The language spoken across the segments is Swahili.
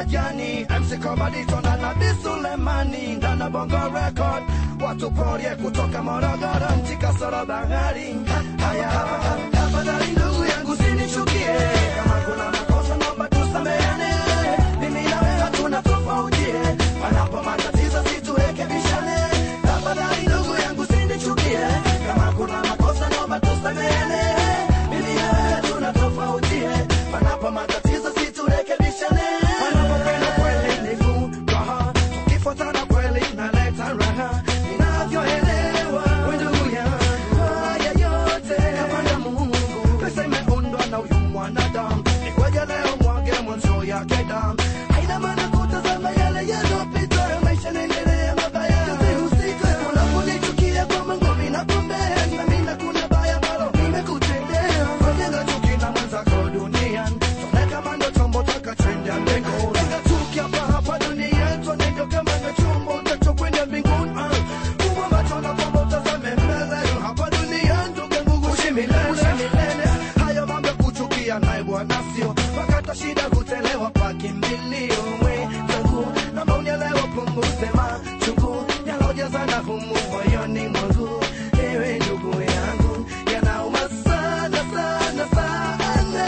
majani MC Kobadito na Nabii Sulemani ndani ya Bongo Record watu porie kutoka Morogoro nchi kasoro bahari haya tafadhali ndugu yangu sinichukie kama kuna makosa naomba tusameane mimi na wewe hatuna tofautie panapo matatizo siturekebishane tafadhali ndugu yangu sinichukie kama kuna makosa naomba tusameane mimi na wewe hatuna tofautie panapo matatizo siturekebishane panapopenda kweli ni furaha tukifuatana kweli naleta raha ninavyoelewa we ndugu yangu haya yote kapanda Mungu pesa imeundwa na huyu mwanadamu nikwaja leo mwage mwanzo yake damu haina maana kutazama yale yaliyopita maisha naendelea mabaya yasihusike unaponichukia kwa mango minakumbea na mina kuna baya ambalo nimekutendea fanyanga chuki na mwenzako duniani tuone kama ndo chombo takachenda mbinguni Lenga chuki hapa hapa duniani tuone ndo kama ndo chombo tachokwenda mbinguni Ah, Mungu ambacho na kwamba utazame mbele hapa duniani ndugu yangu uishi milele uishi milele hayo mambo ya kuchukia naye bwana sio wakati shida hutelewa kwa kimbilio mwenzangu naomba unielewe punguze machungu yalojazana humu moyoni mwangu ewe ndugu yangu yanauma sana sana sana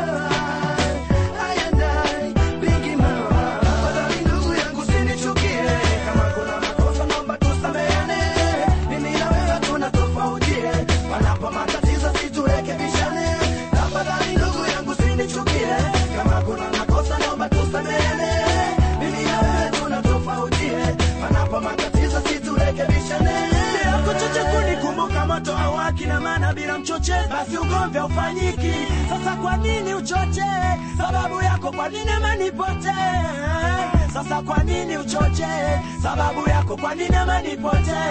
ayandai bigi mama tafadhali ndugu yangu sinichukie kama kuna makosa naomba tusameane mimi na wewe hatuna tofautie panapo matatizo siturekebishane tafadhali ndugu yangu sinichukie kama kuna makosa naomba tusameane mimi na wewe hatuna tofautie panapo matatizo siturekebishane yako choche kunikumbuka moto awaki na maana bila mchoche basi ugomvi haufanyiki sasa kwa nini uchoche sababu yako kwa nini amanipote sasa kwa nini uchoche sababu yako kwa nini amanipote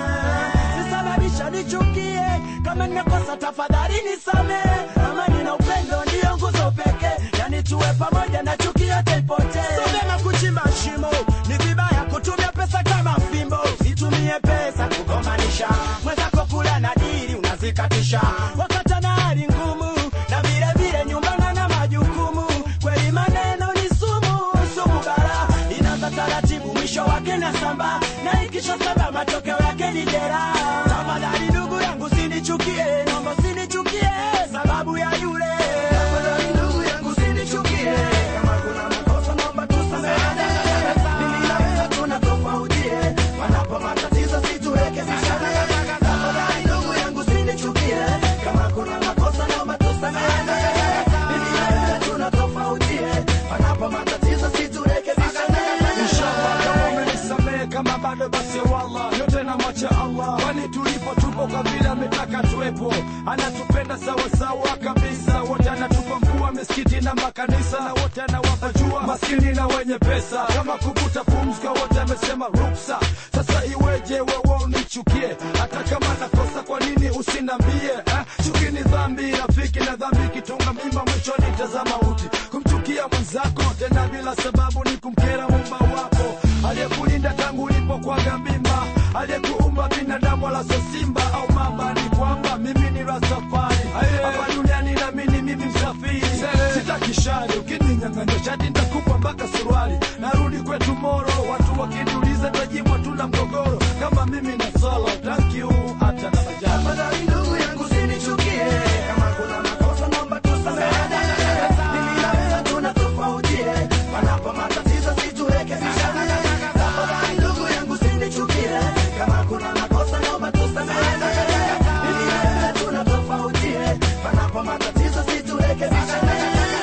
sisababisha nichukie kama nimekosa tafadhali nisame amani na upendo ndiyo nguzo pekee yani tuwe pamoja na chuki yote ipotee so vyema kuchimba shimo ni vibaya kutumia pesa kama fimbo usitumie pesa kugomanisha mwenzako kula na dili unazikatisha wakata na hali ngumu na vile vile nyumbana na majukumu kweli maneno ni sumu sumu bara inaanza taratibu mwisho wake na samba na ikisha samba matokeo yake ni jera tafadhali ndugu yangu sinichukie naomba sinichukie sababu ya yule Tafadhali ndugu yangu sinichukie kama kuna makosa naomba tusameane mimi na wewe hatuna tofautie panapo matatizo siturekebishane tafadhali ndugu yangu sinichukie kama kuna makosa naomba tusameane mimi na wewe hatuna tofautie panapo matatizo siturekebishane Inshallah kama umenisamehe kama bado basi wallah yote na mwacha Allah kwani tulipo tupo kwa vile ametaka tuwepo anatupenda sawa sawa kabisa wote anatupa mkuu wa misikiti na makanisa na wote anawapa jua maskini na wenye pesa kama kuvuta pumzi kwa wote amesema ruksa sasa iweje wewe unichukie hata kama nakosa kwa nini usinambie eh? chuki ni dhambi rafiki na dhambi kitunga mimba mwishoni tazama uti kumchukia mwenzako tena bila sababu ni kumkera mumba wako aliyekulinda tangu ulipokwaga mimba aliyekuumba binadamu wala sio simba au mamba ni kwamba mimi ni rastafari hapa duniani namini mimi msafiri sitaki shari ukininyang'anya shati nitakupa mpaka suruali narudi kwetu moro watu wakiniuliza tajimwa tuna mgogoro kama mimi na solo thank you hata na majani Tafadhali ndugu yangu sinichukie kama kuna makosa naomba tusameane mimi na wewe hatuna tofautie panapo matatizo siturekebishane tafadhali ndugu yangu sinichukie kama kuna makosa naomba tusameane mimi na wewe hatuna tofautie panapo matatizo siturekebishane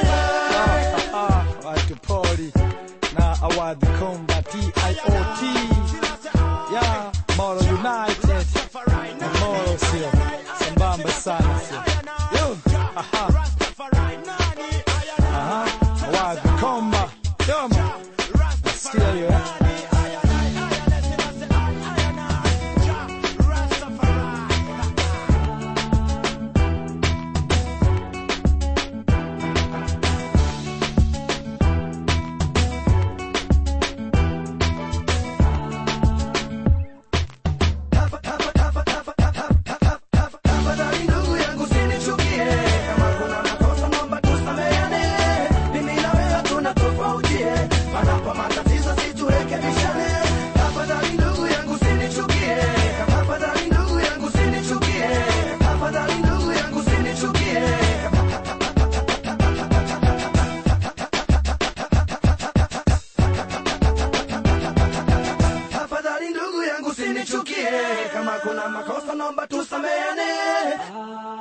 watu poli na awadhi komba tiot ya moro united tuchukie kama kuna makosa naomba tusameane